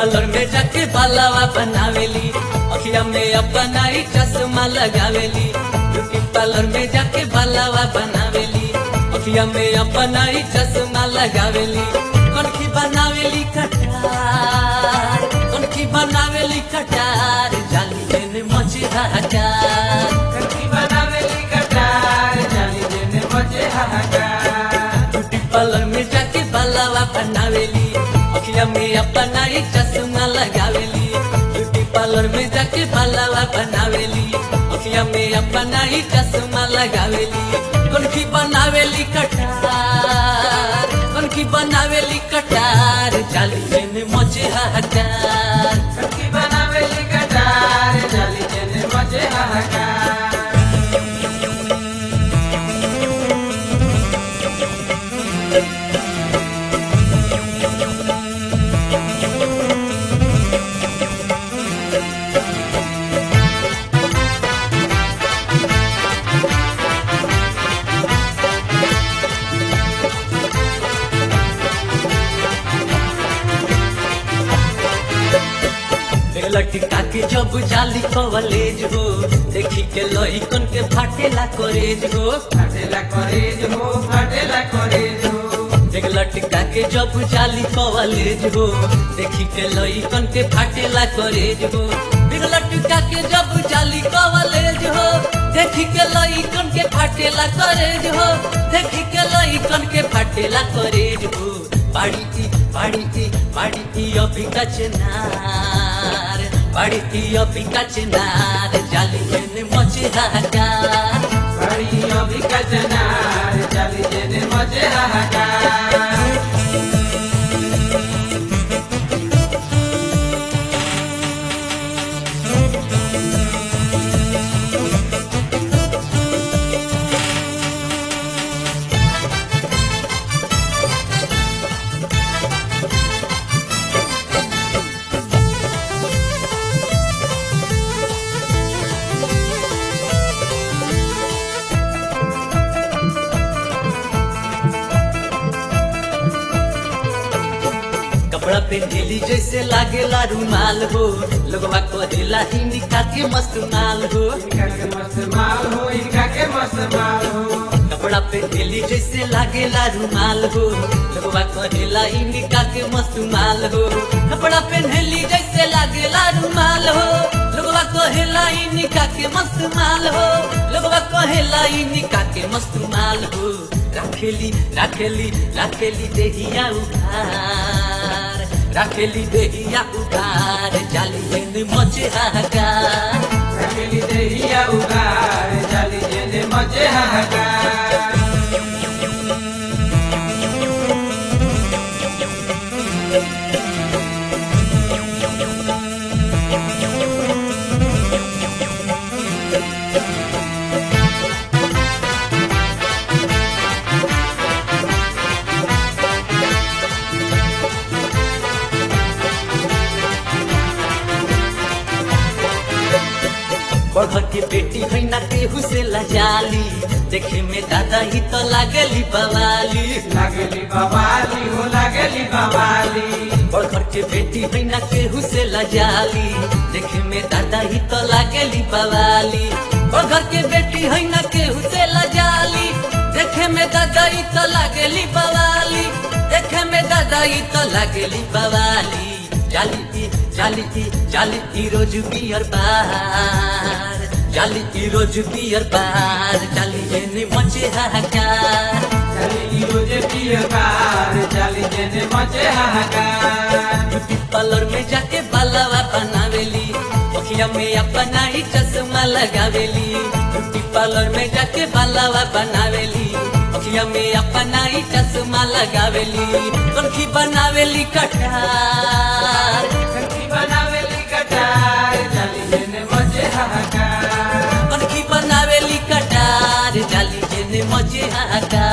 parlour में जाके बालावा बनावेली अखिया में अपना ही चश्मा लगावेली ब्यूटी पार्लर में जाके बालावा बनावेली अखिया में अपना ही चश्मा लगावेली कनखी बनावेली कटार कनखी बनावेली कटार जाली देने मचे हजार कनकी बनावेली कटार जाली देने मजे हाहाकार ब्यूटी पार्लर में जाके बालावा बनावेली अखिया में अपना ही चश्मा लगावेली ब्यूटी पार्लर में जाके बालावा बनावेली अखिया में अपना ही चश्मा लगावेली कनखी बनावेली कटार कनखी बनावेली कटार जाली देने मचे हजार कनकी बनावेली कटार जाली देने मजे हाहाकार लटका के जब जाली कवलेज हो देखी के लइकन के फाटेला करेज हो फाटेला करेज हो फाटेला करेज हो देख लटका के जब जाली कवलेज हो देखी के लइकन के फाटेला करेज हो देख लटका के जब जाली कवलेज हो देखी के लइकन के फाटेला करेज हो देखी के लइकन के फाटेला करेज हो बाड़ी की बाड़ी की बाड़ी की अभी का चनार बाड़ी की अभी का चनार जाली में मचे हाहाकार बड़ी अभी कचनार जाली देने मजे हाहाकार कपड़ा पेंडेली जैसे लागेला रुमाल हो लोगवा कहेला हिंदी के मस्त माल हो इनका के मस्त माल हो इनका के मस्त माल हो कपड़ा पेंडेली जैसे लागेला रुमाल हो लोगवा कहेला हिंदी के मस्त माल हो कपड़ा पेंडेली जैसे लागेला रुमाल हो लोगवा कहेला हिंदी के मस्त माल हो लोगवा कहेला हिंदी के मस्त माल हो राखेली राखेली राखेली देहिया उधार राखेली देहिया उधार जाली देने मचे हाहाकार रखेली देहिया उगार जाली देने मजे हाहाकार बड़घर के बेटी है ना केहू से लजाली देखे में दादा ही तो लागली बवाली लागली बवाली हो लागली बवाली बड़घर के बेटी है ना केहू से लजाली देखे में दादा ही तो लागली बवाली बड़घर के बेटी है ना केहू से लजाली देखे में दादा ही तो लागली बवाली देखे में दादा ही तो लागली बवाली जाली की जाली की जाली की रोज बियर बार जाली की रोज बियर बार जाली जेने मचे हाहाकार जाली रोजे पियकार जाली देने मजे हाहाकार ब्यूटी पार्लर में जाके बालावा बनावेली अखिया में अपना ही चश्मा लगावेली ब्यूटी पार्लर में जाके बालावा बनावेली अखिया में अपना ही चश्मा लगावेली कनखी बनावेली कटार कनकी बनावेली कटार जाली देने मजे हाहाकार कनखी बनावेली कटार जाली जेने मजे हाहाकार